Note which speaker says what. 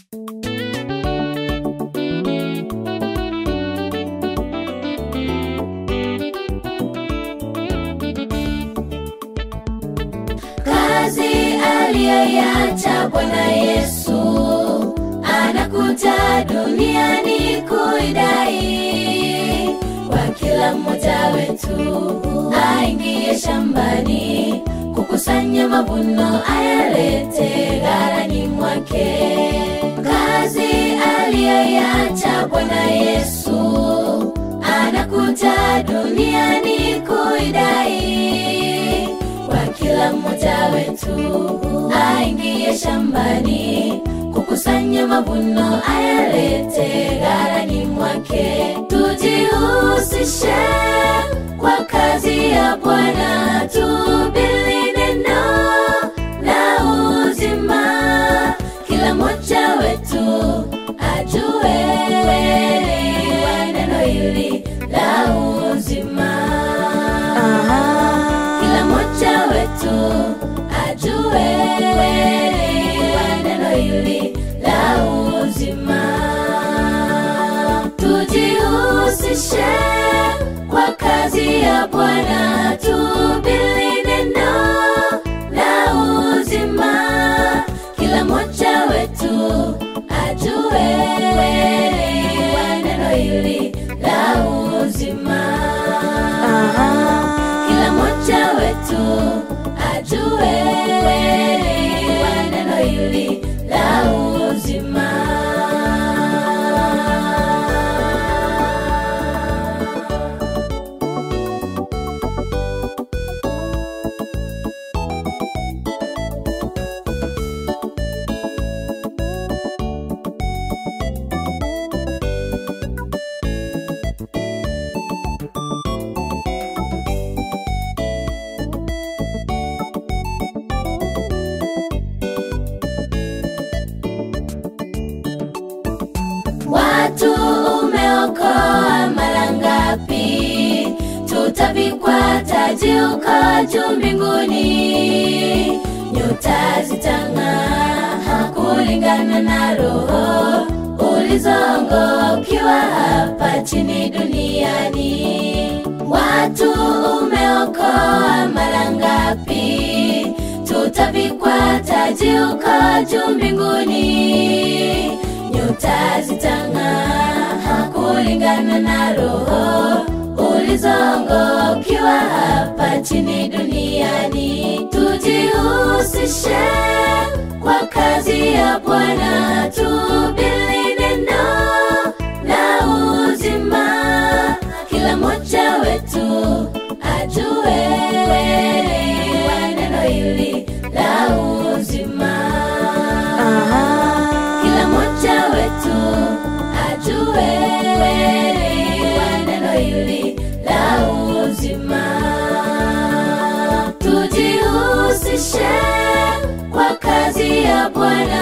Speaker 1: kazi aliyoiacha Bwana Yesu anakuja duniani kuidai kwa kila mmoja wetu aingie shambani kukusanya mavuno ayalete ghalani mwake. Kazi aliyoiacha Bwana Yesu anakuja duniani kuidai kwa kila mmoja wetu aingie shambani kukusanya mavuno ayalete ghalani mwake. Tujihusishe kwa kazi ya Bwana, tubili neno la uzima, kila mmoja wetu ajue kweli wa neno hili la uzima. Kila mmoja wetu ajue kweli wa neno hili la uzima. Tujihusishe kwa kazi ya Bwana, tubili neno la uzima. Kila mmoja wetu ajue kweli wa neno hili la uzima. Kila mmoja wetu ajue kweli wa neno hili la uzima. Watu umeokoa mara ngapi? Tutavikwa taji uko juu mbinguni, nyota zitang'aa kulingana na roho ulizongoa ukiwa hapa chini duniani. Watu umeokoa mara ngapi? Tutavikwa taji uko juu mbinguni nyota zitang'aa kulingana na roho ulizongoa ukiwa hapa chini duniani. Tujihusishe kwa kazi ya Bwana, tubili neno la uzima. Kila mmoja wetu ajue kweli wa neno hili la uzima. Kila mmoja wetu ajue kweli wa neno hili la uzima. Tujihusishe kwa kazi ya Bwana,